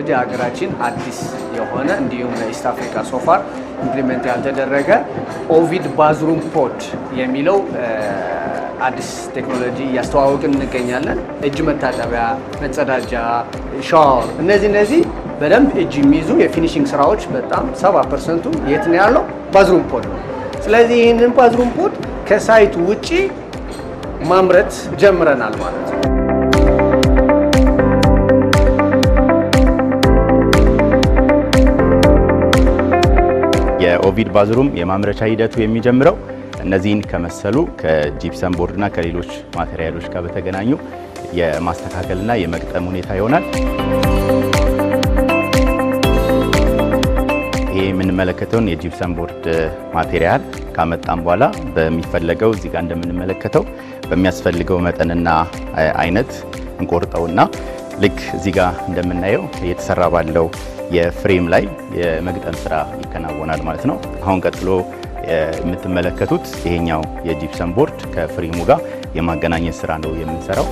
ቴክኖሎጂ ሀገራችን አዲስ የሆነ እንዲሁም ለኢስት አፍሪካ ሶፋር ኢምፕሊመንት ያልተደረገ ኦቪድ ባዝሩም ፖድ የሚለው አዲስ ቴክኖሎጂ እያስተዋወቅን እንገኛለን። እጅ መታጠቢያ፣ መጸዳጃ፣ ሻወር እነዚህ እነዚህ በደንብ እጅ የሚይዙ የፊኒሽንግ ስራዎች በጣም ሰባ ፐርሰንቱ የት ነው ያለው? ባዝሩም ፖድ ነው። ስለዚህ ይህንን ባዝሩም ፖድ ከሳይቱ ውጪ ማምረት ጀምረናል ማለት ነው። የኦቪድ ባዝሩም የማምረቻ ሂደቱ የሚጀምረው እነዚህን ከመሰሉ ከጂፕሰም ቦርድና ከሌሎች ማቴሪያሎች ጋር በተገናኙ የማስተካከልና የመግጠም ሁኔታ ይሆናል። ይሄ የምንመለከተውን የጂፕሰም ቦርድ ማቴሪያል ካመጣም በኋላ በሚፈለገው እዚህ ጋር እንደምንመለከተው በሚያስፈልገው መጠንና አይነት እንቆርጠውና ልክ እዚህ ጋር እንደምናየው እየተሰራ ባለው የፍሬም ላይ የመግጠም ስራ ይከናወናል ማለት ነው። አሁን ቀጥሎ የምትመለከቱት ይሄኛው የጂፕሰም ቦርድ ከፍሬሙ ጋር የማገናኘት ስራ ነው የምንሰራው።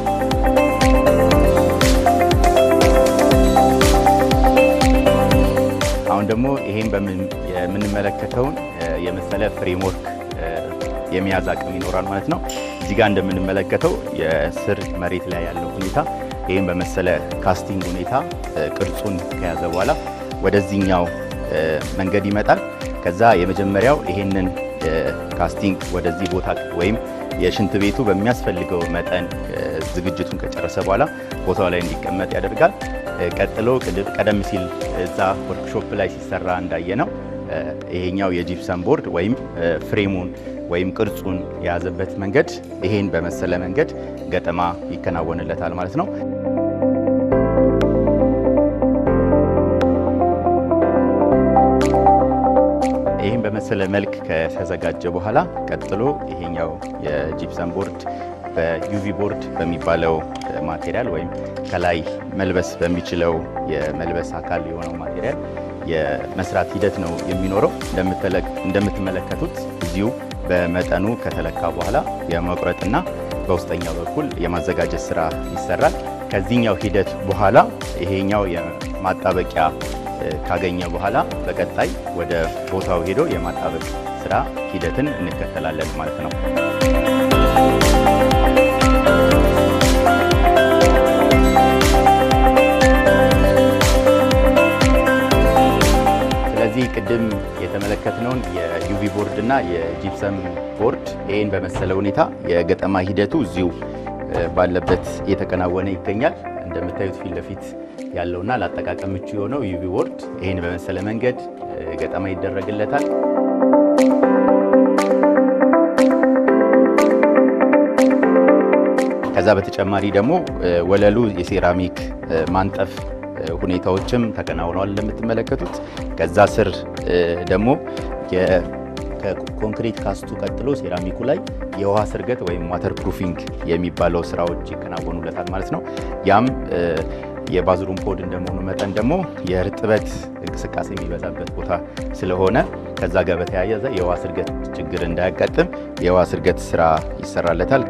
አሁን ደግሞ ይሄን የምንመለከተውን የመሰለ ፍሬምወርክ የመያዝ አቅም ይኖራል ማለት ነው። እዚህ ጋር እንደምንመለከተው የስር መሬት ላይ ያለው ሁኔታ ይህም በመሰለ ካስቲንግ ሁኔታ ቅርጹን ከያዘ በኋላ ወደዚህኛው መንገድ ይመጣል። ከዛ የመጀመሪያው ይሄንን ካስቲንግ ወደዚህ ቦታ ወይም የሽንት ቤቱ በሚያስፈልገው መጠን ዝግጅቱን ከጨረሰ በኋላ ቦታው ላይ እንዲቀመጥ ያደርጋል። ቀጥሎ ቀደም ሲል እዛ ወርክሾፕ ላይ ሲሰራ እንዳየ ነው ይሄኛው የጂፕሰም ቦርድ ወይም ፍሬሙን ወይም ቅርጹን የያዘበት መንገድ ይሄን በመሰለ መንገድ ገጠማ ይከናወንለታል ማለት ነው። ይህም በመሰለ መልክ ከተዘጋጀ በኋላ ቀጥሎ ይሄኛው የጂፕሰም ቦርድ በዩቪ ቦርድ በሚባለው ማቴሪያል ወይም ከላይ መልበስ በሚችለው የመልበስ አካል የሆነው ማቴሪያል የመስራት ሂደት ነው የሚኖረው። እንደምትመለከቱት እዚሁ በመጠኑ ከተለካ በኋላ የመቁረጥና በውስጠኛው በኩል የማዘጋጀት ስራ ይሰራል። ከዚህኛው ሂደት በኋላ ይሄኛው የማጣበቂያ ካገኘ በኋላ በቀጣይ ወደ ቦታው ሄዶ የማጣበቅ ስራ ሂደትን እንከተላለን ማለት ነው። ስለዚህ ቅድም የተመለከትነውን የዩቪ ቦርድ እና የጂፕሰም ቦርድ ይህን በመሰለ ሁኔታ የገጠማ ሂደቱ እዚሁ ባለበት እየተከናወነ ይገኛል። እንደምታዩት ፊት ለፊት ያለውና ለአጠቃቀም ምቹ የሆነው ዩቪ ቦርድ ይህን በመሰለ መንገድ ገጠማ ይደረግለታል። ከዛ በተጨማሪ ደግሞ ወለሉ የሴራሚክ ማንጠፍ ሁኔታዎችም ተከናውነዋል እንደምትመለከቱት። ከዛ ስር ደግሞ ከኮንክሪት ካስቱ ቀጥሎ ሴራሚኩ ላይ የውሃ ስርገት ወይም ዋተር ፕሩፊንግ የሚባለው ስራዎች ይከናወኑለታል ማለት ነው። ያም የባዝሩም ፖድ እንደመሆኑ መጠን ደግሞ የእርጥበት እንቅስቃሴ የሚበዛበት ቦታ ስለሆነ ከዛ ጋር በተያያዘ የውሃ ስርገት ችግር እንዳያጋጥም የውሃ ስርገት ስራ ይሰራለታል።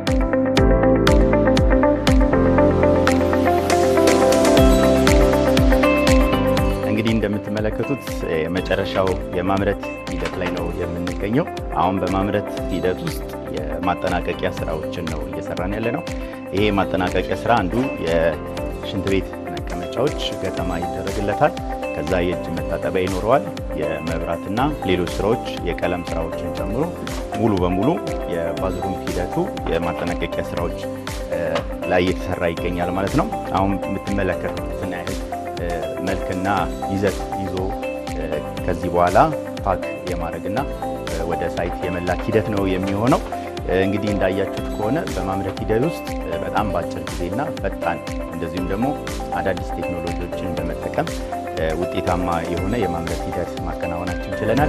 እንግዲህ እንደምትመለከቱት የመጨረሻው የማምረት ሂደት ላይ ነው የምንገኘው። አሁን በማምረት ሂደት ውስጥ የማጠናቀቂያ ስራዎችን ነው እየሰራን ያለ ነው። ይሄ የማጠናቀቂያ ስራ አንዱ የሽንት ቤት መቀመጫዎች ገጠማ ይደረግለታል። ከዛ የእጅ መታጠቢያ ይኖረዋል። የመብራትና ሌሎች ስራዎች የቀለም ስራዎችን ጨምሮ ሙሉ በሙሉ የባዝሩም ሂደቱ የማጠናቀቂያ ስራዎች ላይ እየተሰራ ይገኛል ማለት ነው። አሁን የምትመለከቱትን ያህል መልክና ይዘት ይዞ ከዚህ በኋላ ፓክ የማድረግና ወደ ሳይት የመላክ ሂደት ነው የሚሆነው። እንግዲህ እንዳያችሁት ከሆነ በማምረት ሂደት ውስጥ በጣም በአጭር ጊዜና ፈጣን እንደዚሁም ደግሞ አዳዲስ ቴክኖሎጂዎችን በመጠቀም ውጤታማ የሆነ የማምረት ሂደት ማከናወናችን ችለናል።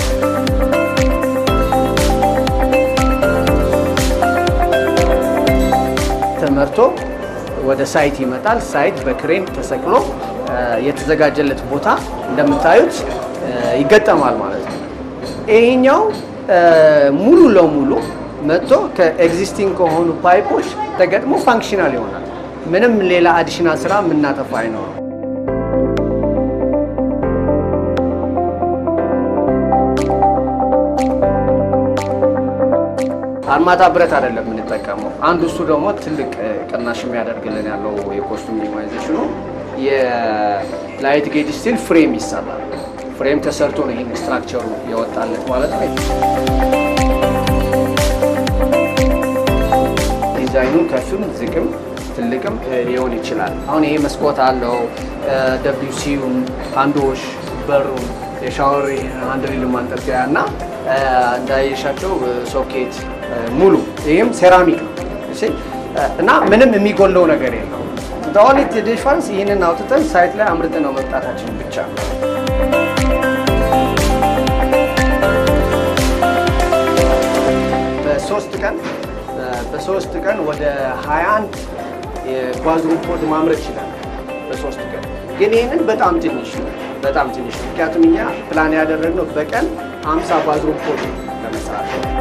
ተመርቶ ወደ ሳይት ይመጣል። ሳይት በክሬን ተሰቅሎ የተዘጋጀለት ቦታ እንደምታዩት ይገጠማል ማለት ነው። ይሄኛው ሙሉ ለሙሉ መጥቶ ከኤግዚስቲንግ ከሆኑ ፓይፖች ተገጥሞ ፋንክሽናል ይሆናል። ምንም ሌላ አዲሽናል ስራ የምናጠፋ አይኖርም። አርማታ ብረት አይደለም የምንጠቀመው። አንዱ እሱ ደግሞ ትልቅ ቅናሽ የሚያደርግልን ያለው የኮስቱ ሚኒማይዜሽኑ የላይት ጌጅ ስቲል ፍሬም ይሰራል። ፍሬም ተሰርቶ ነው ይህን ስትራክቸሩ የወጣለት ማለት ነው። ዲዛይኑ ከፍም ዝቅም ትልቅም ሊሆን ይችላል። አሁን ይሄ መስኮት አለው፣ ደብሊውሲውን፣ አንዶሽ፣ በሩን፣ የሻወር አንድሪል ማንጠልጠያ እና እንዳየሻቸው ሶኬት ሙሉ ይህም ሴራሚክ ነው እና ምንም የሚጎለው ነገር የለው። ኦንሊ ዲፈረንስ ይህንን አውጥተን ሳይት ላይ አምርተን ነው መምጣታችን ብቻ ነው። በሶስት ቀን በሶስት ቀን ወደ 21 የባዝሩም ፖድ ማምረት ይችላል። በሶስት ቀን ግን ይህንን በጣም ትንሽ ነው፣ በጣም ትንሽ ነው። ምክንያቱም እኛ ፕላን ያደረግነው በቀን 50 ባዝሩም ፖድ ለመስራት